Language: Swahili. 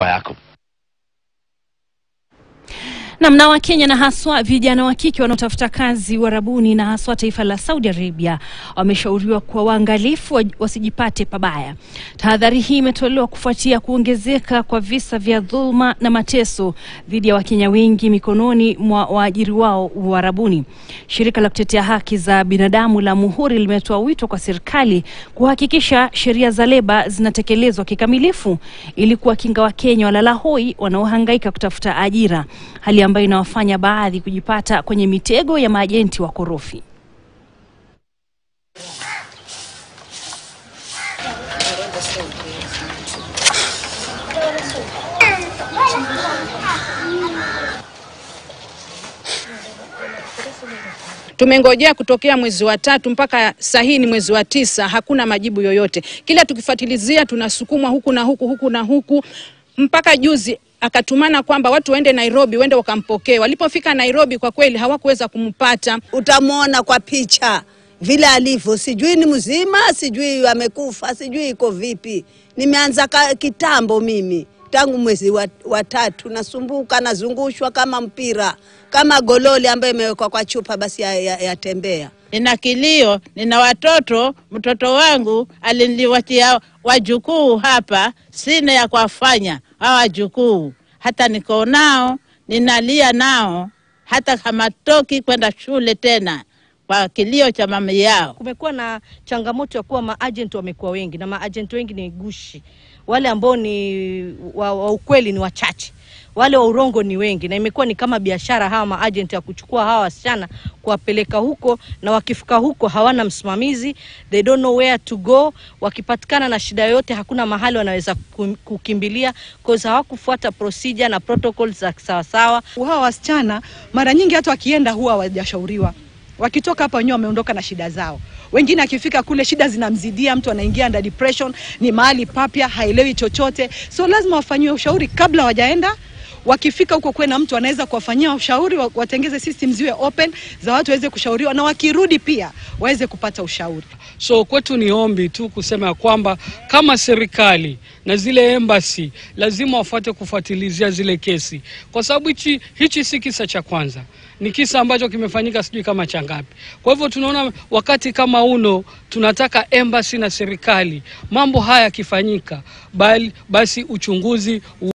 yako. Namna wa Kenya na haswa vijana wa kike wanaotafuta kazi Uarabuni na haswa taifa la Saudi Arabia wameshauriwa kuwa waangalifu wa- wasijipate pabaya. Tahadhari hii imetolewa kufuatia kuongezeka kwa visa vya dhuluma na mateso dhidi ya Wakenya wengi mikononi mwa waajiri wao Uarabuni. Shirika la kutetea haki za binadamu la Muhuri limetoa wito kwa serikali kuhakikisha sheria za leba zinatekelezwa kikamilifu ili kuwakinga Wakenya walala hoi wanaohangaika kutafuta ajira, hali ambayo inawafanya baadhi kujipata kwenye mitego ya maajenti wakorofi. Tumengojea kutokea mwezi wa tatu mpaka saa hii ni mwezi wa tisa, hakuna majibu yoyote. Kila tukifuatilizia tunasukumwa huku na huku huku na huku, mpaka juzi akatumana kwamba watu waende Nairobi, waende wakampokee. Walipofika Nairobi, kwa kweli hawakuweza kumpata. utamwona kwa picha vile alivyo, sijui ni mzima, sijui amekufa, sijui iko vipi. Nimeanza ka, kitambo mimi tangu mwezi wa, wa tatu nasumbuka, nazungushwa kama mpira, kama gololi ambayo imewekwa kwa chupa, basi yatembea ya, yatembea. nina kilio, nina watoto. Mtoto wangu aliniwatia wajukuu hapa, sina ya kuwafanya hawa wajukuu, hata niko nao, ninalia nao, hata hamatoki kwenda shule tena kwa kilio cha mama yao. Kumekuwa na changamoto ya kuwa maajenti wamekuwa wengi na maajenti wengi ni gushi. Wale ambao ni wa, wa ukweli ni wachache, wale wa urongo ni wengi, na imekuwa ni kama biashara hawa maajenti ya kuchukua hawa wasichana kuwapeleka huko, na wakifika huko hawana msimamizi, they don't know where to go. Wakipatikana na shida yoyote, hakuna mahali wanaweza ku- kukimbilia cause hawakufuata procedure na protocols za sawasawa. hawa wasichana mara nyingi hata wakienda huwa hawajashauriwa. Wakitoka hapa wenyewe wameondoka na shida zao. Wengine akifika kule shida zinamzidia, mtu anaingia under depression, ni mahali papya, haelewi chochote, so lazima wafanyiwe ushauri kabla hawajaenda. Wakifika huko kwena mtu anaweza kuwafanyia ushauri, wa- watengeze system ziwe open za watu waweze kushauriwa, na wakirudi pia waweze kupata ushauri. So kwetu ni ombi tu kusema ya kwamba kama serikali na zile embassy lazima wafuate kufuatilizia zile kesi, kwa sababu hichi hichi si kisa cha kwanza, ni kisa ambacho kimefanyika sijui kama cha ngapi. Kwa hivyo tunaona wakati kama uno, tunataka embassy na serikali mambo haya yakifanyika, bali basi uchunguzi